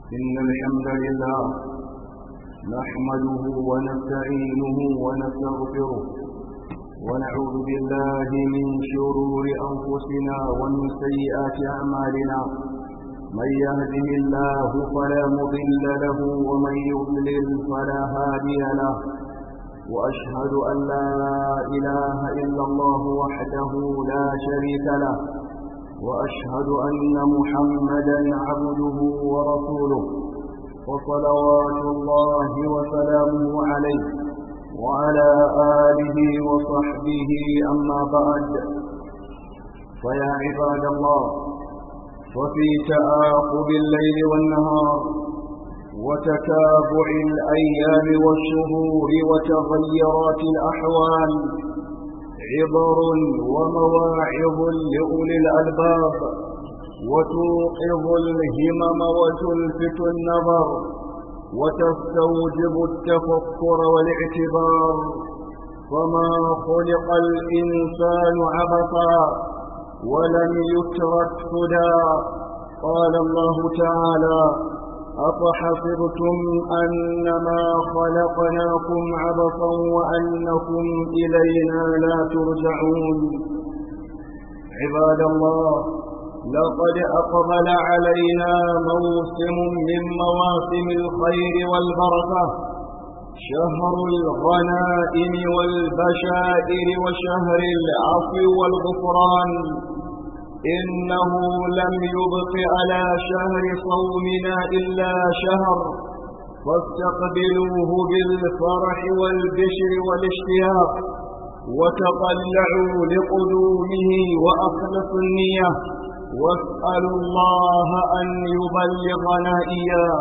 إن الحمد لله نحمده ونستعينه ونستغفره ونعوذ بالله من شرور أنفسنا ومن سيئات أعمالنا من يهده الله فلا مضل له ومن يضلل فلا هادي له وأشهد أن لا إله إلا الله وحده لا شريك له وأشهد أن محمدا عبده ورسوله وصلوات الله وسلامه عليه وعلى آله وصحبه أما بعد فيا عباد الله وفي تآقب الليل والنهار وتتابع الأيام والشهور وتغيرات الأحوال عبر ومواعظ لأولي الألباب وتوقظ الهمم وتلفت النظر وتستوجب التفكر والاعتبار فما خلق الإنسان عبثا ولم يترك سدى قال الله تعالى أفحسبتم أنما خلقناكم عبثا وأنكم إلينا لا ترجعون عباد الله لقد أقبل علينا موسم من مواسم الخير والبركة شهر الغنائم والبشائر وشهر العفو والغفران إنه لم يبق على شهر صومنا إلا شهر فاستقبلوه بالفرح والبشر والاشتياق وتطلعوا لقدومه وأخلصوا النية واسألوا الله أن يبلغنا إياه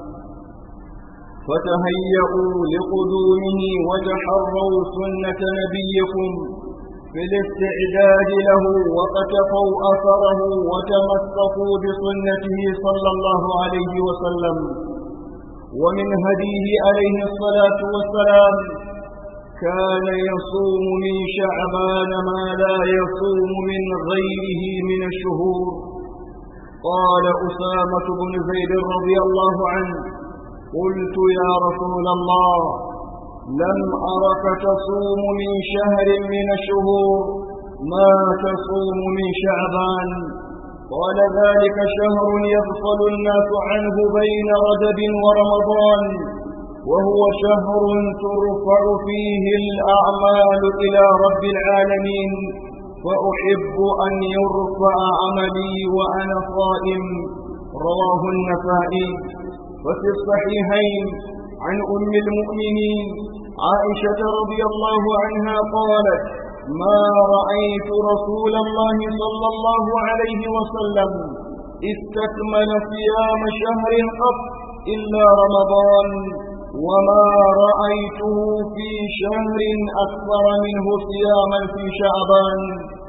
فتهيئوا لقدومه وتحروا سنة نبيكم في الاستعداد له وقتفوا أثره وتمسكوا بسنته صلى الله عليه وسلم ومن هديه عليه الصلاة والسلام كان يصوم من شعبان ما لا يصوم من غيره من الشهور قال أسامة بن زيد رضي الله عنه قلت يا رسول الله لم أرك تصوم من شهر من الشهور ما تصوم من شعبان قال ذلك شهر يغفل الناس عنه بين رجب ورمضان وهو شهر ترفع فيه الأعمال إلى رب العالمين فأحب أن يرفع عملي وأنا صائم رواه النسائي وفي الصحيحين عن أم المؤمنين عائشة رضي الله عنها قالت ما رأيت رسول الله صلى الله عليه وسلم استكمل صيام شهر قط إلا رمضان وما رأيته في شهر أكثر منه صياما في شعبان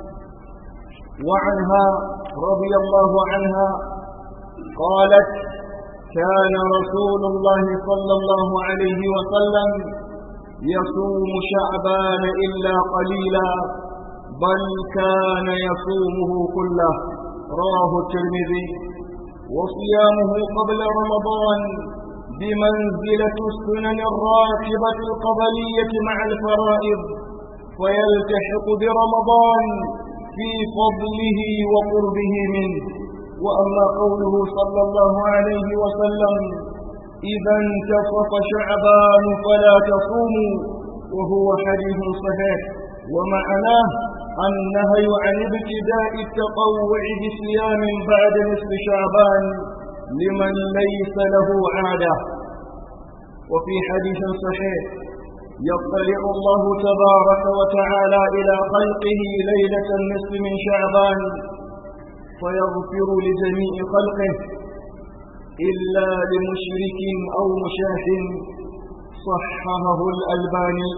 وعنها رضي الله عنها قالت كان رسول الله صلى الله عليه وسلم يصوم شعبان إلا قليلا بل كان يصومه كله رواه الترمذي وصيامه قبل رمضان بمنزلة السنن الراتبة القبلية مع الفرائض ويلتحق برمضان في فضله وقربه منه وأما قوله صلى الله عليه وسلم إذا انتصف شعبان فلا تصوموا وهو حديث صحيح ومعناه النهي عن ابتداء التطوع بصيام بعد نصف شعبان لمن ليس له عادة وفي حديث صحيح يطلع الله تبارك وتعالى إلى خلقه ليلة النصف من شعبان فيغفر لجميع خلقه إلا لمشرك أو مشاح صححه الألباني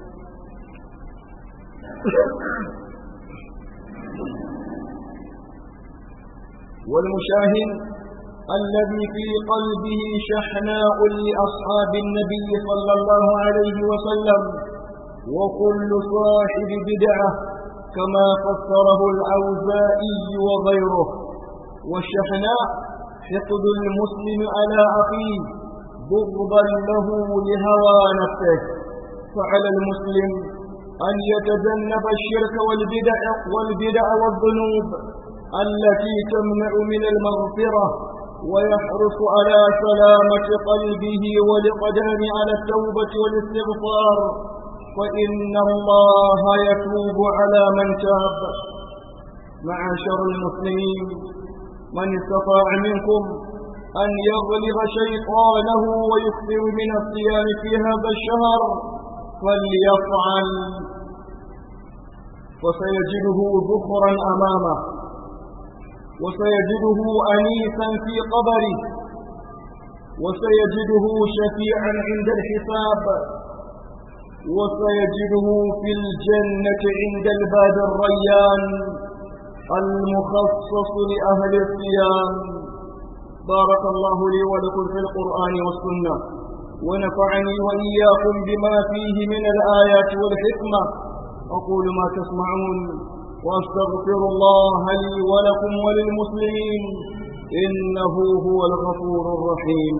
والمشاهد الذي في قلبه شحناء لأصحاب النبي صلى الله عليه وسلم وكل صاحب بدعة كما فسره الأوزائي وغيره والشحناء حقد المسلم على أخيه بغضا له لهوى نفسه فعلى المسلم أن يتجنب الشرك والبدع والبدع والذنوب التي تمنع من المغفرة ويحرص على سلامة قلبه والقدام على التوبة والاستغفار فإن الله يتوب على من تاب معاشر المسلمين من استطاع منكم أن يغلب شيطانه ويكثر من الصيام في هذا الشهر فليفعل وسيجده ذخرا أمامه وسيجده أنيسا في قبره وسيجده شفيعا عند الحساب وسيجده في الجنة عند الباب الريان المخصص لأهل الصيام بارك الله لي ولكم في القرآن والسنة ونفعني وإياكم بما فيه من الآيات والحكمة أقول ما تسمعون وأستغفر الله لي ولكم وللمسلمين إنه هو الغفور الرحيم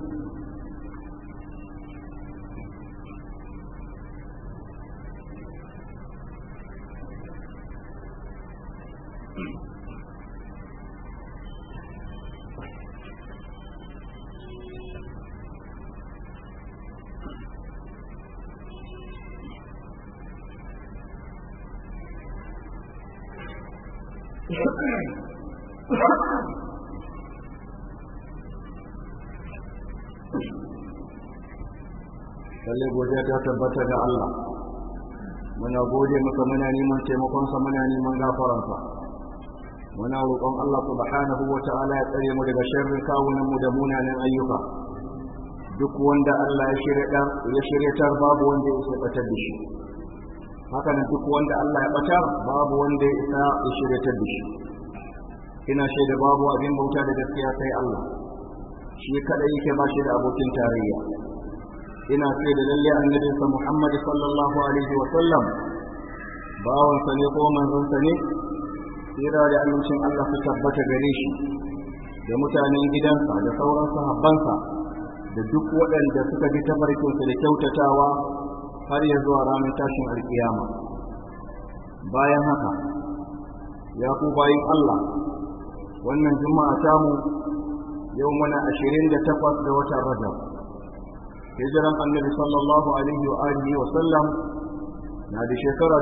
lalle godiya ta tabbata ga Allah muna gode masa muna neman taimakonsa muna neman gafaransa muna roƙon Allah subhanahu wa ta'ala ya tsare mu daga sharrin kawunan mu da munanan ayyuka duk wanda Allah ya shirya ya shiryatar babu wanda ya isa batar da shi haka nan duk wanda Allah ya batar babu wanda ya isa ya shiryatar da shi ina shaida babu abin bauta da gaskiya sai Allah shi kada yake ba shi da abokin tarayya ina ce da lalle annabinsa Muhammad sallallahu alaihi wa sallam bawansa ne ko manzonsa ne tsira da amincin Allah su tabbata gare shi da mutanen gidansa da sauran sahabbansa da duk waɗanda suka bi tafarkinsa da kyautatawa har ya zuwa ranar tashin alkiyama bayan haka ya ku bayin Allah wannan juma'a tamu yau muna ashirin da takwas da watan rajab hijiran annabi sallallahu alaihi wa alihi wa sallam na da shekara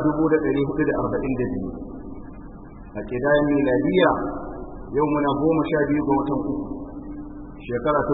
1442 a kidayen miladiya yau muna goma sha biyu ga watan uku shekara ta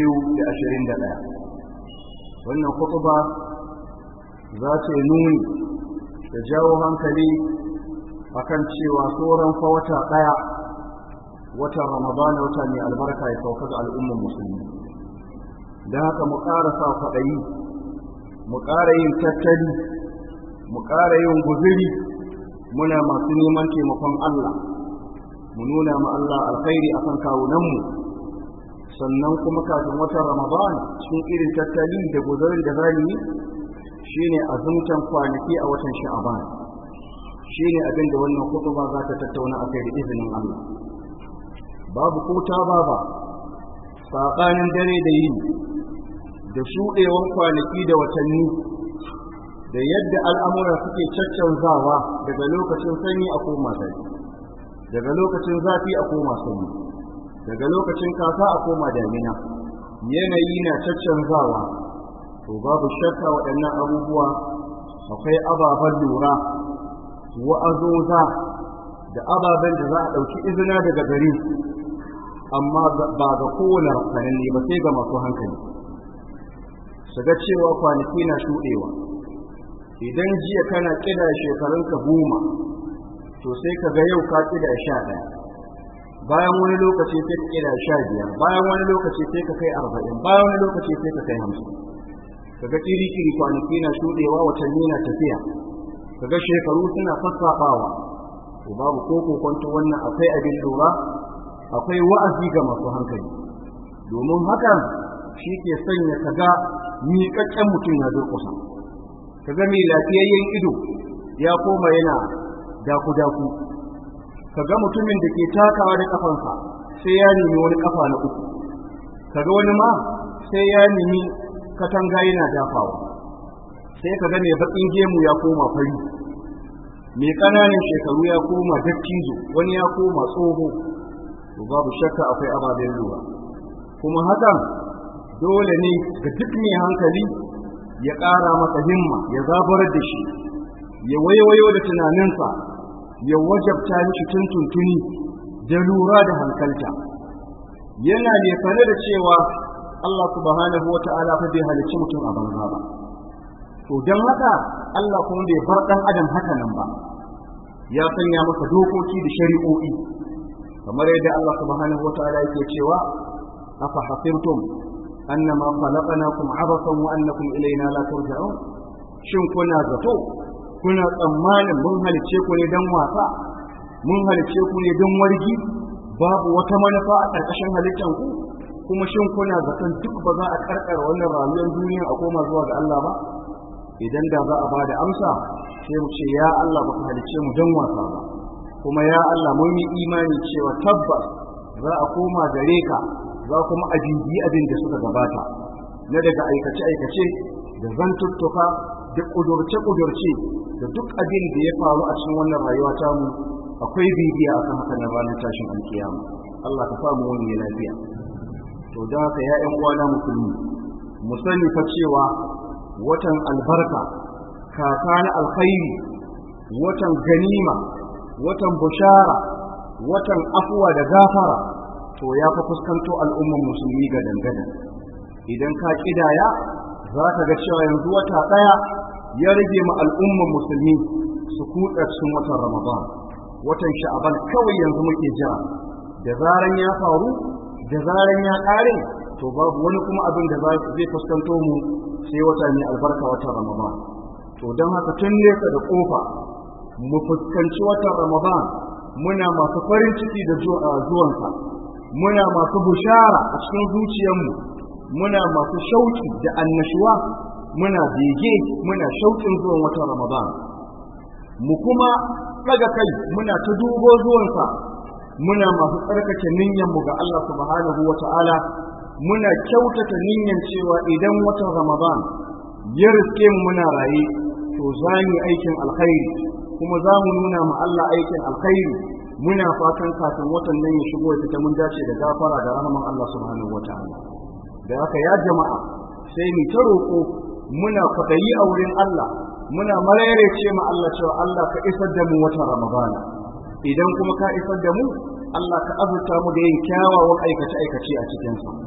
2021 wannan kutuba za ta yi nuni da jawo hankali akan cewa tsoron fa wata ɗaya watan ramadana wata mai albarka ya sauka ga al'ummar musulmi da haka mu ƙara sa kwaɗayi mu ƙara yin tattali mu ƙara yin guziri muna masu neman taimakon Allah mu nuna ma Allah alkhairi akan kawunanmu sannan kuma kafin watan Ramadan cikin irin tattali da guzurin da zamu yi shine azumtan kwanaki a watan Sha'ban shine abin da wannan khutba za ta tattauna akai da izinin Allah babu ko ta baba saɓanin dare da yini da shuɗewan kwanaki da watanni da yadda al'amura suke caccanzawa daga lokacin sanyi a koma zafi daga lokacin zafi a koma sanyi daga lokacin kasa a koma damina yanayi na caccanzawa to babu shakka waɗannan abubuwa akwai ababen lura wa'azoza da ababen da za a ɗauki izina daga gare amma ba ga kowane rafsananne ba sai ga masu hankali su ga cewa kwanaki na shuɗewa idan jiya kana ƙida shekarunka goma to sai ka ga yau ka ƙida sha ɗaya bayan wani lokaci sai ka ƙida sha biyar bayan wani lokaci sai ka kai arba'in bayan wani lokaci sai ka kai hamsin ka ga ƙiri-ƙiri kwanaki na shuɗewa watanni na tafiya ka ga shekaru suna sassaɓawa to babu ko kokonto wannan akwai abin lura akwai wa'azi ga masu hankali domin hakan shi ke sanya ka ga miƙaƙƙen mutum ya durƙusa ka ga mai lafiyayyen ido ya koma yana daku-daku ka ga mutumin da ke takawa da ƙafansa sai ya nemi wani kafa na uku kaga wani ma sai ya nemi katanga yana dafawa sai kaga mai bakin gemu ya koma fari mai ƙananan shekaru ya koma dattijo wani ya koma tsoho to babu shakka akwai ababen lura kuma hakan dole ne ga duk mai hankali ya ƙara masa himma ya zabarar da shi ya waiwayo da tunaninsa ya wajabta mishi tuntuntuni da lura da hankalta yana ne fane da cewa Allah subhanahu wa ta'ala fa bai halicci mutum a banza ba to don haka Allah kuma bai bar ɗan adam haka nan ba ya sanya masa dokoki da shari'o'i kamar yadda Allah subhanahu wa ta'ala yake cewa afa hasibtum annama khalaqnakum abathan wa annakum ilayna la turja'un shin kuna zato kuna tsammanin mun halice ku ne dan wasa mun halice ku ne dan wargi babu wata manufa a ƙarƙashin halittan ku kuma shin kuna zaton duk ba za a karkar wannan rayuwar duniya a koma zuwa ga Allah ba idan da za a bada amsa sai mu ce ya Allah baka halice mu dan wasa ba kuma ya Allah mun yi imani cewa tabbas za a koma gare ka za kuma a bibi abin da suka gabata na daga aikace-aikace da zantuttuka da ƙudurce-ƙudurce da duk abin da ya faru a cikin wannan rayuwa ta mu akwai bibiya a kan haka na ranar tashin alkiyama Allah ka samu wani lafiya to da haka ya ƴan uwana musulmi mu sani fa cewa watan albarka kaka na alkhairi watan ganima watan bushara watan afuwa da gafara to ya fa fuskanto al'umman musulmi ga dangane idan ka kidaya za ka ga cewa yanzu wata ɗaya ya rage ma al'umman musulmi su kuɗa cikin watan ramadan watan sha'aban kawai yanzu muke jira da zaran ya faru da zaran ya ƙare to babu wani kuma abin da zai fuskanto mu sai wata mai albarka watan ramadan to don haka tun nesa da ƙofa mu fuskanci watan ramadan muna masu farin ciki da zuwansa muna masu bushara a cikin zuciyarmu muna masu shauki da annashuwa muna bege muna shaukin zuwan watan ramadan mu kuma daga kai muna ta dubo zuwansa muna masu tsarkake niyyarmu ga Allah subhanahu wa ta'ala muna kyautata niyyar cewa idan watan ramadan ya riske mu muna raye to za mu aikin alkhairi kuma za mu nuna ma Allah aikin alkhairi muna fatan kafin watan nan ya shigo ya fita mun dace da gafara da rahman Allah subhanahu wataala da haka ya jama'a sai mu ta roƙo muna kwaɗayi a wurin Allah muna mararece ma Allah cewa Allah ka isar da mu watan Ramadana idan kuma ka isar da mu Allah ka azurta mu da yin kyawawan aikace aikace a cikin sa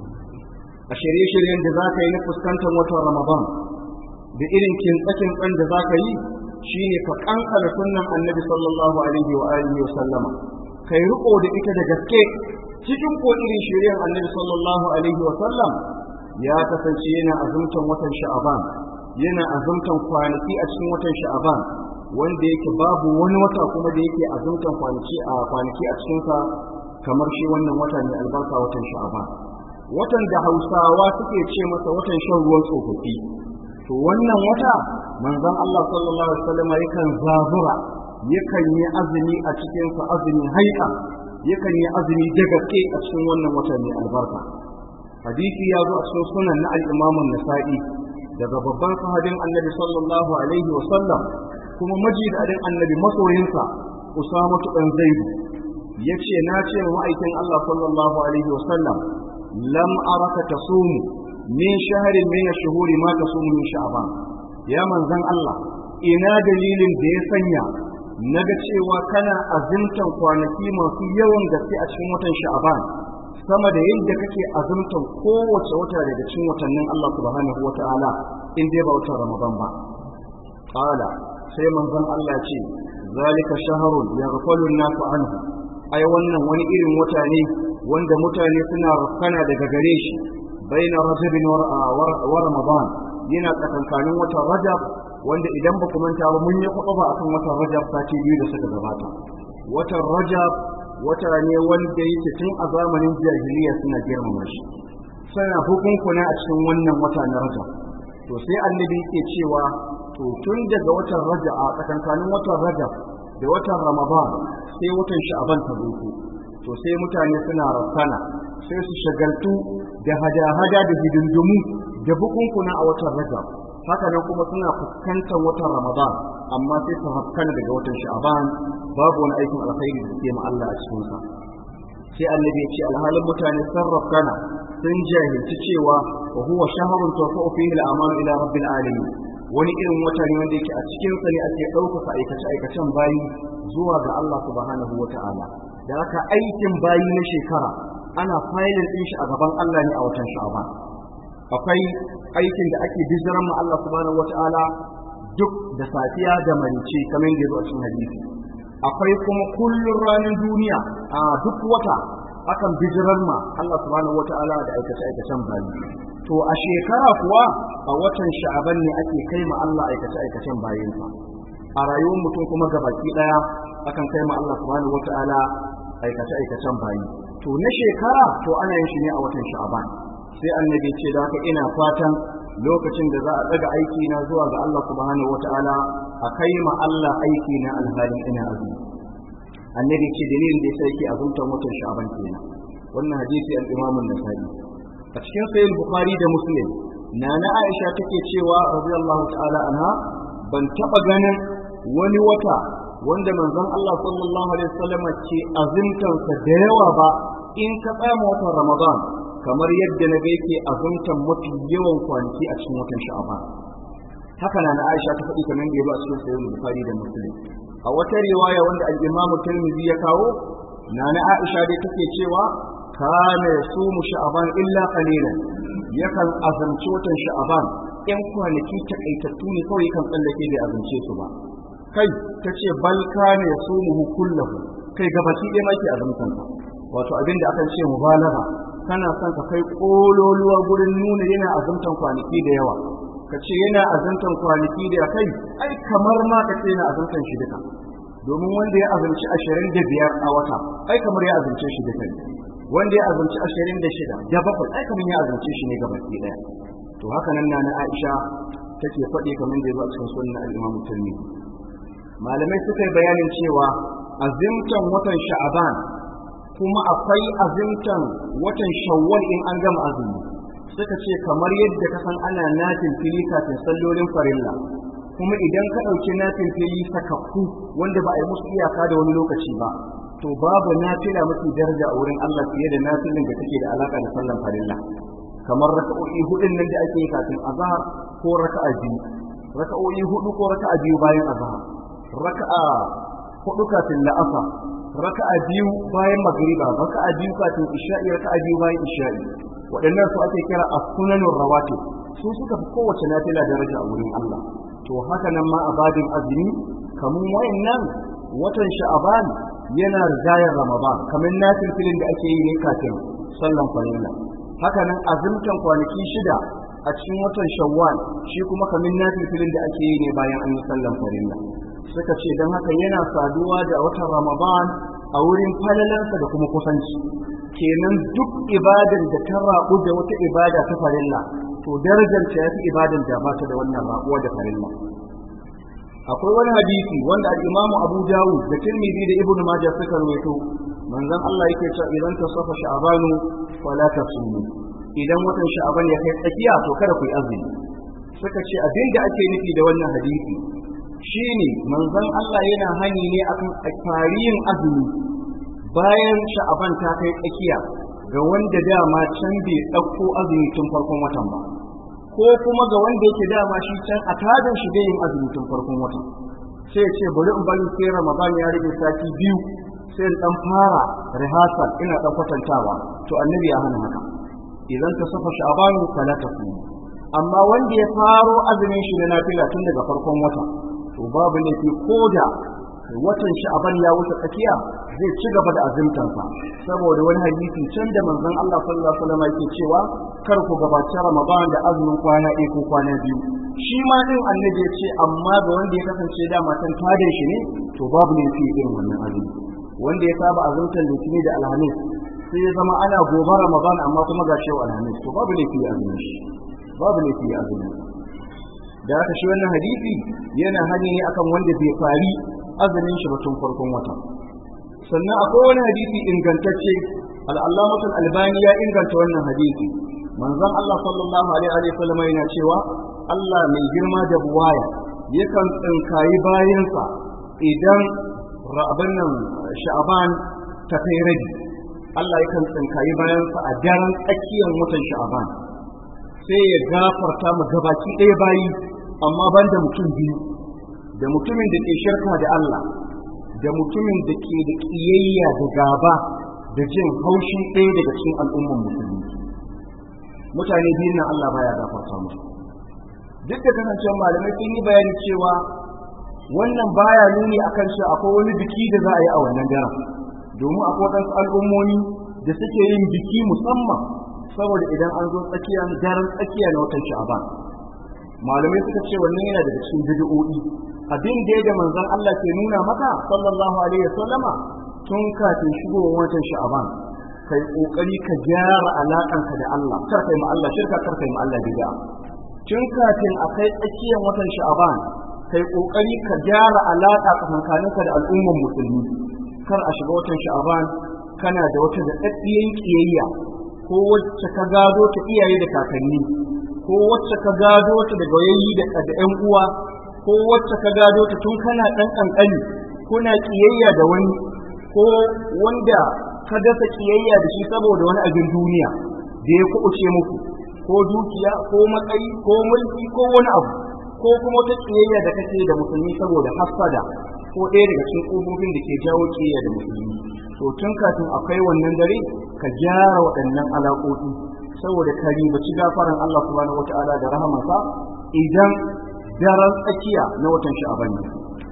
a shirye-shiryen da za ka yi na fuskantar watan Ramadan da irin kintsakin da za ka yi shine ka kankara sunnan annabi sallallahu alaihi wa alihi wa sallama kai riko da ita da gaske cikin ko irin shiryan annabi sallallahu alaihi wa sallam ya kasance yana azumtan watan sha'aban yana azumtan kwanaki a cikin watan sha'aban wanda yake babu wani wata kuma da yake azumtan kwanaki a kwanaki a cikin sa kamar shi wannan wata ne albarka watan sha'aban watan da hausawa suke ce masa watan shan ruwan tsofaffi to wannan wata manzon Allah sallallahu alaihi wasallam yakan zabura yakan yi azumi a cikin sa azumi haika yakan yi azumi da gaske a cikin wannan wata mai albarka hadisi ya zo a cikin sunan na al-Imam an-Nasa'i daga babban sahabin Annabi sallallahu alaihi wasallam kuma majidadin Annabi masoyinsa Usama dan Zaid yace na ce wa ma'aikin Allah sallallahu alaihi wasallam lam araka tasumu min shaharin min shuhuri ma tasumu min sha'ban ya manzon Allah ina dalilin da ya sanya naga cewa kana azumtan kwanaki masu yawan gaske a cikin watan sha'ban sama da yadda kake azumtan kowace wata daga cikin watannin Allah subhanahu wata'ala in dai ba watan Ramadan ba qala sai manzon Allah ce zalika shahrun yaghfalu an-nasu anhu ai wannan wani irin wata ne wanda mutane suna rafkana daga gare shi baina rajabin wa ramadan yana tsakankanin watan rajab wanda idan ba ku manta ba mun yi kuɗa ba akan watan rajab sati biyu da suka gabata watan rajab wata ne wanda yake tun a zamanin jahiliya suna girmama shi suna hukunkuna a cikin wannan wata na rajab to sai annabi yake cewa to tun daga watan rajab a tsakankanin watan rajab da watan ramadan sai watan sha'aban ta zo to sai mutane suna rafana sai su shagaltu da hada-hada da hidindimu da bukunkuna a watan rajab haka nan kuma suna fuskantar watan ramadan amma sai su haskana daga watan sha'aban babu wani aikin alkhairi da suke ma Allah a cikinsa sai annabi ya ce alhalin mutane sun rafkana sun jahilci cewa wa huwa shahrun tawfa'u fihi al-amal ila rabbil alamin wani irin wata ne wanda yake a cikin sa ne ake ɗaukaka aikace aikacen bayi zuwa ga Allah subhanahu wata'ala da haka aikin bayi na shekara ana filin din shi a gaban Allah ne a watan sha'aban akwai aikin da ake bijiran ma Allah subhanahu wata'ala duk da safiya da marice kamar yadda zo a cikin hadisi akwai kuma kullun ranar duniya a duk wata akan bijirar ma Allah subhanahu wata'ala da aikace aikacen bayi to a shekara kuwa a watan sha'aban ne ake kai ma Allah aikace aikacen bayinsa a rayuwar mutum kuma gabaki daya akan kai ma Allah subhanahu wata'ala aikace aikacen bayi to na shekara to ana yin shi ne a watan sha'aban sai annabi ce da haka ina fatan lokacin da za a daga aiki na zuwa ga Allah subhanahu wata'ala a kai ma Allah aiki na alhalin ina azumi annabi ce dalilin da yasa yake azumtar watan sha'aban kenan wannan hadisi al-Imam an-Nasa'i a cikin sahih Bukhari da Muslim nana Aisha take cewa radiyallahu ta'ala anha ban taba ganin wani wata wanda manzon Allah sallallahu alaihi wasallam ce azumtansa da yawa ba in ka tsaya watan Ramadan kamar yadda na ga yake azumtan mafi yawan kwanaki a cikin watan Sha'ban haka na Aisha ta faɗi kamar da ya a cikin sahih Bukhari da Muslim a wata riwaya wanda al-Imam Tirmidhi ya kawo nana Aisha dai take cewa kana yasumu Sha'ban illa qalilan yakan azumci watan Sha'ban yan kwanaki takaitattu ne kawai kan tsallake bai azumce su ba kai ta ce bal kana yasumuhu kullahu kai gabaki ɗaya maki azumtan wato abin da akan ce mubalagha kana son ka kai kololuwa gurin nuna yana azumtan kwanaki da yawa ka ce yana azumtan kwanaki da kai ai kamar ma ka ce yana azumtan shi duka domin wanda ya azumci ashirin da biyar a wata ai kamar ya azumce shi duka wanda ya azumci ashirin da shida da bakwai ai kamar ya azumce shi ne gabaki ɗaya to haka nan na Aisha take faɗi kamar da ya zo a cikin sunan al-Imam Tirmidhi malamai suka yi bayanin cewa azimtan watan sha'aban kuma akwai azimtan watan shawwal in an gama azumi suka ce kamar yadda ka san ana nafin fili kafin sallolin farilla kuma idan ka ɗauki nafin fili sakakku wanda ba a yi musu iyaka da wani lokaci ba to babu nafila mafi daraja a wurin Allah fiye da nafilin da take da alaka da sallan farilla kamar raka'o'i hudun nan da ake yi kafin azhar ko raka'a biyu raka'o'i hudu ko raka'a biyu bayan azhar raka'a hudu kafin la'asa raka'a biyu bayan magriba raka'a biyu kafin isha'i raka'a biyu bayan isha'i waɗannan su ake kira as-sunanur rawatib su suka fi kowace nafila daraja a wurin Allah to haka nan ma a babin azumi kamun wayannan watan sha'aban yana rigayar ramadan kamar nafilfilin da ake yi ne kafin sallan farilla haka nan azumtan kwanaki shida a cikin watan shawwal shi kuma kamar nafilfilin da ake yi ne bayan an yi sallan farilla suka ce don haka yana saduwa da watan ramadan a wurin falalansa da kuma kusanci kenan duk ibadan da ta rabu da wata ibada ta farilla to darajar ta yafi ibadan da ba ta da wannan rabuwa da farilla akwai wani hadisi wanda al-Imam Abu Dawud da Tirmidhi da Ibn Majah suka rawaito manzon Allah yake cewa idan ta safa sha'banu fala tasumu idan watan sha'ban ya kai tsakiya to kada ku yi azumi suka ce abin da ake nufi da wannan hadisi shine manzon Allah yana hani ne akan tarihin azumi bayan sha'aban ta kai tsakiya ga wanda dama can bai ɗauko azumi tun farkon watan ba ko kuma ga wanda yake dama shi can a tadin shi yin azumi tun farkon watan sai ya ce bari in bari sai ramadan ya rage sati biyu sai in dan fara rehearsal ina dan kwatantawa to annabi ya hana haka idan ta safa sha'abanu fala tasu amma wanda ya faro azumin shi na nafila tun daga farkon wata to babu laifi ko da watan sha'aban ya wuce tsakiya zai ci gaba da azumtansa saboda wani hadisi can da manzon Allah sallallahu alaihi wasallam yake cewa kar ku gabaci Ramadan da azumin kwana ɗaya ko kwana biyu shi ma din annabi ya ce amma ga wanda ya kasance da matan tadin shi ne to babu laifi irin wannan azumi wanda ya saba azumtan litini da alhamis sai ya zama ana gobe Ramadan amma kuma ga shi alhamis to babu laifi ya azumin shi babu laifi ya azumin da haka shi wannan hadisi yana hani ne akan wanda bai fari azumin shi ba tun farkon wata sannan akwai wani hadisi ingantacce al'allamatul albani ya inganta wannan hadisi manzon Allah sallallahu alaihi wa sallam yana cewa Allah mai girma da buwaya yakan tsinkayi bayansa idan rabin nan sha'aban ta kai rabi Allah yakan tsinkayi bayansa a daren tsakiyar watan sha'aban sai ya gafarta mu gabaki ɗaya bayi amma ban da mutum biyu da mutumin da ke shirka da Allah da mutumin da ke da ƙiyayya da gaba da jin haushin ɗaya daga cikin al'umman musulmi mutane biyu nan Allah baya gafarta musu duk da kasancewar malamai sun yi bayani cewa wannan baya nuni akan cewa akwai wani biki da za a yi a wannan daren domin akwai wadansu al'ummomi da suke yin biki musamman saboda idan an zo tsakiya daren tsakiya na watan sha'aban malamai suka ce wannan yana daga cikin bid'o'i abin da da manzon Allah ke nuna maka sallallahu alaihi wasallama tun kafin shigowar watan sha'aban kai kokari ka gyara alakanka da Allah kar kai ma Allah shirka kar kai ma Allah bid'a tun kafin a kai tsakiyar watan sha'aban kai kokari ka gyara alaka tsakaninka da al'ummar musulmi kar a shiga watan sha'aban kana da wata da daddiyan kiyayya ko wacce ka gado ta iyaye da kakanni ko wacce ka gado ta daga yayi da ƴan uwa ko wacce ka gado ta tun kana ɗan ƙanƙani kuna ƙiyayya da wani ko wanda ka dasa ƙiyayya da shi saboda wani abin duniya da ya kuɓuce muku ko dukiya ko matsayi ko mulki ko wani abu ko kuma wata ƙiyayya da kake da musulmi saboda hassada ko ɗaya daga cikin ƙofofin da ke jawo ƙiyayya da musulmi to tun kafin akwai wannan dare ka gyara waɗannan alaƙoƙi saboda ka ribaci gafaran Allah subhanahu wata'ala da rahamansa idan daren tsakiya na watan sha'aban ne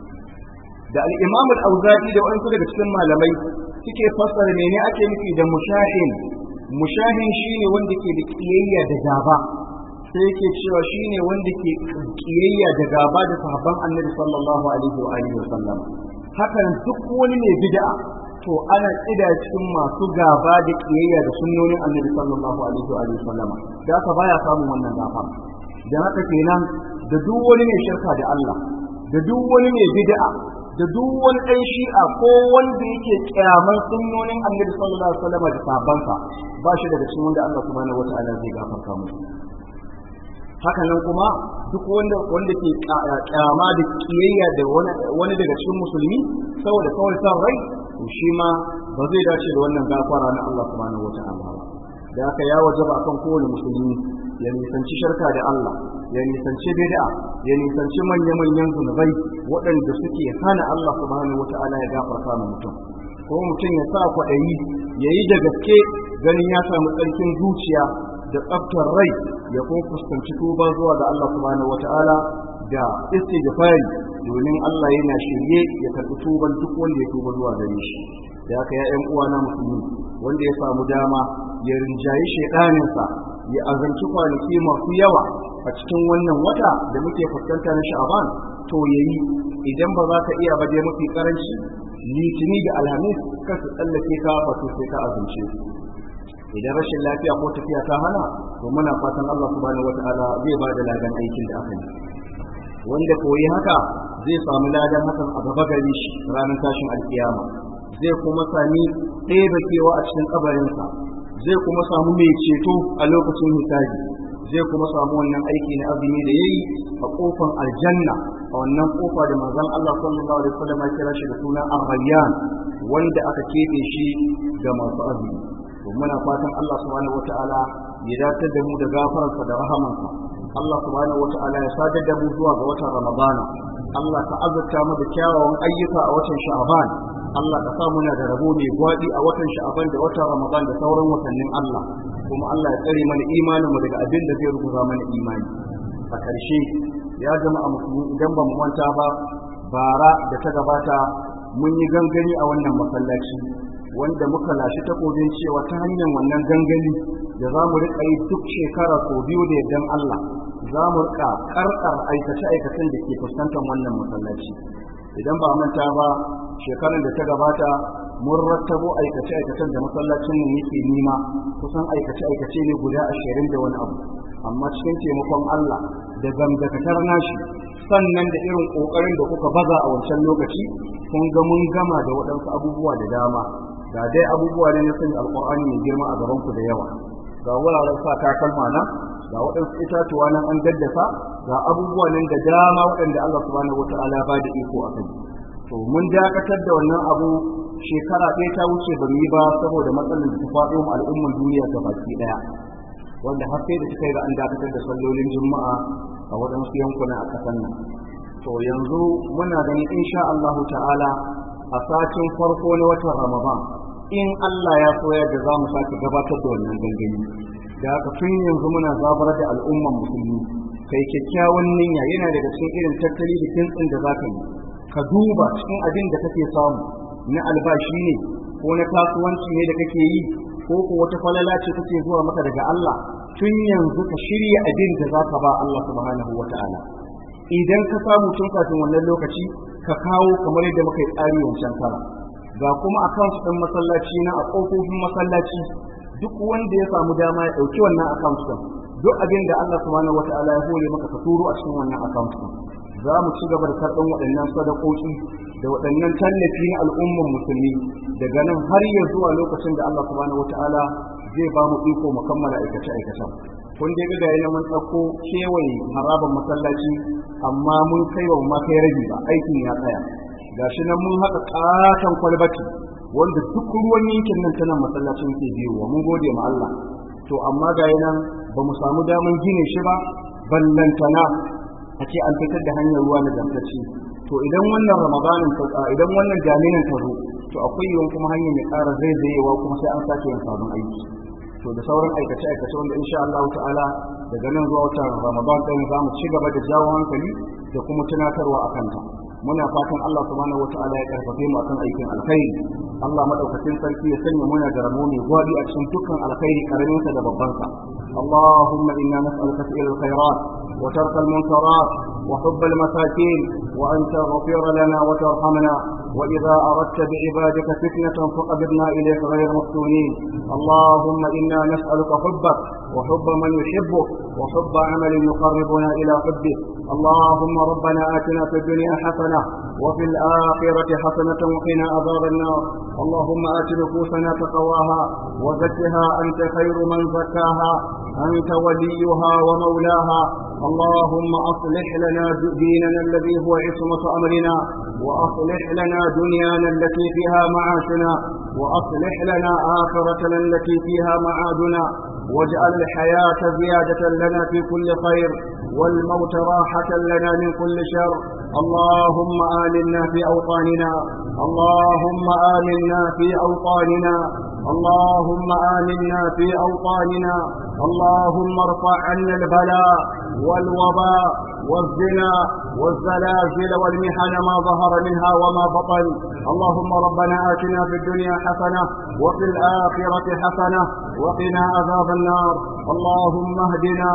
da al-imam al-auza'i da wasu daga cikin malamai suke fassara mene ake nufi da mushahin mushahin shine wanda ke da kiyayya da gaba sai yake cewa shine wanda ke kiyayya da gaba da sahabban annabi sallallahu alaihi wa alihi wa sallam hakan duk wani mai bid'a to ana tsida cikin masu gaba da kiyayya da sunnonin annabi sallallahu alaihi wa alihi wa sallam da haka baya samun wannan gafara da haka kenan da duk wani mai shirka da Allah da duk wani mai bid'a da duk wani ɗan shi'a ko wanda yake kyaman sunnonin annabi sallallahu alaihi wasallam da sabansa ba shi daga cikin wanda Allah subhanahu wataala zai gafarta musu haka nan kuma duk wanda wanda ke kyama da kiyayya da wani daga cikin musulmi saboda kawai san rai to shi ma ba zai dace da wannan gafara na Allah subhanahu wataala ba da haka ya wajaba akan kowane musulmi ya nisanci shirka da Allah ya nisanci bid'a ya nisanci manya-manyan zunubai waɗanda suke hana Allah subhanahu wata'ala ya gafarta ma mutum ko mutum ya sa kwaɗayi ya yi da gaske ganin ya samu tsarkin zuciya da tsaftar rai ya kuma fuskanci tuba zuwa ga Allah subhanahu wata'ala da istighfari domin Allah yana shirye ya karɓi tuban duk wanda ya tuba zuwa gare shi da haka ya ƴan uwana musulmi wanda ya samu dama ya rinjayi shaidaninsa ya azanci kwanaki masu yawa a cikin wannan wata da muke fuskanta na sha'aban to yayi idan ba za ka iya ba dai mafi karanci litini da alhamis ka su tsallake ka ba to sai ka azumce idan rashin lafiya ko tafiya ta hana to muna fatan Allah subhanahu wataala zai ba da ladan aikin da aka yi wanda koyi haka zai samu ladan hakan a gaba gare shi ranar tashin alkiyama zai kuma sami ɗaya da kewa a cikin kabarinsa zai kuma samu mai ceto a lokacin hisabi zai kuma samu wannan aiki na azumi da yayi a kofar aljanna a wannan kofa da manzon Allah sallallahu alaihi wasallam ya kira shi da suna ar-rayyan wanda aka kebe shi ga masu azumi to muna fatan Allah subhanahu wataala ya dace da mu da gafararsa da rahamansa Allah subhanahu wataala ya sadar da mu zuwa ga watan Ramadana Allah ka azurta mu da kyawawan ayyuka a watan Sha'ban Allah ka sa muna da rabo mai gwaɗi a watan Sha'ban da watan Ramadan da sauran watannin Allah kuma Allah ya tsare mana imanin mu daga abin da zai rubuta mana imani a ƙarshe ya jama'a musulmi idan ba mu manta ba bara da ta gabata mun yi gangani a wannan masallaci wanda muka lashi takobin cewa ta hanyar wannan gangani da za mu riƙa yi duk shekara sau biyu da yardan Allah za mu riƙa ƙarƙar aikace-aikacen da ke fuskantar wannan masallaci idan ba manta ba shekarar da ta gabata mun rattabo aikace-aikacen da masallacin mu yake nima kusan aikace-aikace ne guda ashirin da wani abu amma cikin taimakon Allah da gamdakatar nashi sannan da irin ƙoƙarin da kuka baza a wancan lokaci kun ga mun gama da waɗansu abubuwa da dama ga dai abubuwa ne na sanya alƙur'ani mai girma a gaban ku da yawa ga wuraren sa takalma na ga waɗansu itatuwa nan an daddasa ga abubuwa nan da dama waɗanda Allah subhanahu wata'ala ba da iko a kai to mun dakatar da wannan abu shekara ɗaya ta wuce ba mu yi ba saboda matsalar da ta faɗo mu al'ummar duniya ta baki ɗaya wanda har sai da suka yi ga an dakatar da sallolin juma'a a waɗansu yankuna a ƙasar nan to yanzu muna ganin insha Allah ta'ala a satin farko na watan Ramadan in Allah ya so yadda za mu sake gabatar da wannan gangami da haka tun yanzu muna zabar da al'umman musulmi kai kyakkyawan niyya yana daga cikin irin tattali da kintsin da zaka yi ka duba cikin abin da kake samu na albashi ne ko na kasuwanci ne da kake yi ko ko wata falala ce take zuwa maka daga Allah tun yanzu ka shirya abin da zaka ba Allah subhanahu wata'ala idan ka samu tun kafin wannan lokaci ka kawo kamar yadda muka yi tsari wancan kara ga kuma account ɗin masallaci na a ƙofofin masallaci duk wanda ya samu dama ya ɗauki wannan account ɗin duk abin da Allah subhanahu wata'ala ya hore maka ka turo a cikin wannan account ɗin za mu ci gaba da karɓar waɗannan sadakoki da waɗannan tallafi na al'umman musulmi daga nan har ya zuwa lokacin da Allah subhanahu wata'ala zai ba mu iko mu kammala aikace aikacen kun dai ga yana mun ɗauko kewaye haraban masallaci amma mun kai wa ma kai rabi ba aikin ya tsaya gashi nan mun haɗa ƙaton kwalbati wanda duk ruwan yankin nan tana masallacin ke biyowa mun gode ma Allah to amma ga nan ba mu samu daman gine shi ba ballantana a ce an fitar da hanyar ruwa na zamtacce to idan wannan ramadanin ta idan wannan jami'in ta zo to akwai yawan kuma hanyar ya ƙara zaizayewa kuma sai an sake yin sabon aiki to da sauran aikace aikace wanda insha Allah ta'ala daga nan zuwa watan ramadan ɗin za mu ci gaba da jawo hankali da kuma tunatarwa a kanta muna fatan Allah subhanahu wata'ala ya karfafe mu akan aikin alkhairi Allah madaukakin sarki ya sanya muna da ramo mai gwadi a cikin dukkan alkhairi karamin sa da babban sa اللهم إنا نسألك فعل الخيرات وترك المنكرات وحب المساكين وأن تغفر لنا وترحمنا وإذا أردت بعبادك فتنة فقبضنا إليك غير مفتونين اللهم إنا نسألك حبك وحب من يحبك وحب عمل يقربنا إلى حبك اللهم ربنا آتنا في الدنيا حسنة وفي الآخرة حسنة وقنا عذاب النار اللهم آت نفوسنا تقواها وزكها أنت خير من زكاها أنت وليها ومولاها اللهم أصلح لنا ديننا الذي هو عصمة أمرنا وأصلح لنا دنيانا التي فيها معاشنا وأصلح لنا آخرتنا التي فيها معادنا واجعل الحياة زيادة لنا في كل خير والموت راحة لنا من كل شر اللهم آمنا في أوطاننا اللهم آمنا في أوطاننا اللهم آمنا في أوطاننا اللهم ارفع عنا البلاء والوباء والزنا والزلازل والمحن ما ظهر منها وما بطن اللهم ربنا آتنا في الدنيا حسنة وفي الآخرة حسنة وقنا عذاب النار اللهم اهدنا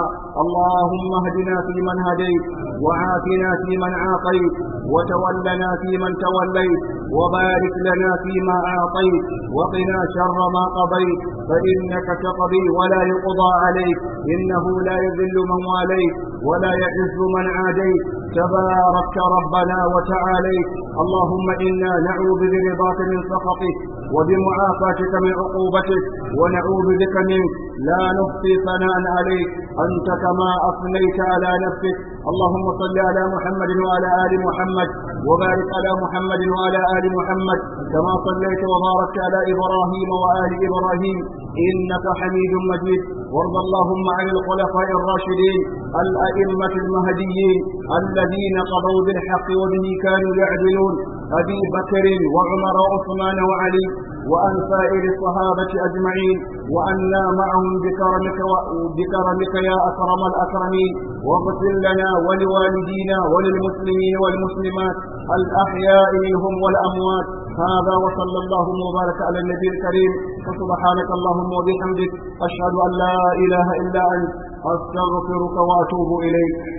اللهم اهدنا فيمن هديت وعافنا فيمن عافيت وتولنا فيمن توليت وبارك لنا فيما أعطيت وقنا شر ما قضيت فإنك تقضي ولا يقضى عليك إنه لا يذل من واليت ولا يعز من عاديت تبارك ربنا وتعاليت اللهم إنا نعوذ برضاك من سخطك وبمعافاتك من عقوبتك ونعوذ بك منك لا نحصي ثناء عليك أنت كما أثنيت على نفسك اللهم صل على محمد وعلى آل محمد وبارك على محمد وعلى آل محمد كما صليت وباركت على إبراهيم وآل إبراهيم إنك حميد مجيد وارض اللهم عن الخلفاء الراشدين الأئمة المهديين الذين قضوا بالحق وبه كانوا يعدلون أبي بكر وعمر وعثمان وعلي وأن سائر الصحابة أجمعين وأنا معهم بكرمك, بكرمك يا أكرم الأكرمين واغفر لنا ولوالدينا وللمسلمين والمسلمات الأحياء منهم والأموات هذا وصلى اللهم وبارك على النبي الكريم وسبحانك اللهم وبحمدك أشهد أن لا إله إلا أنت أستغفرك وأتوب إليك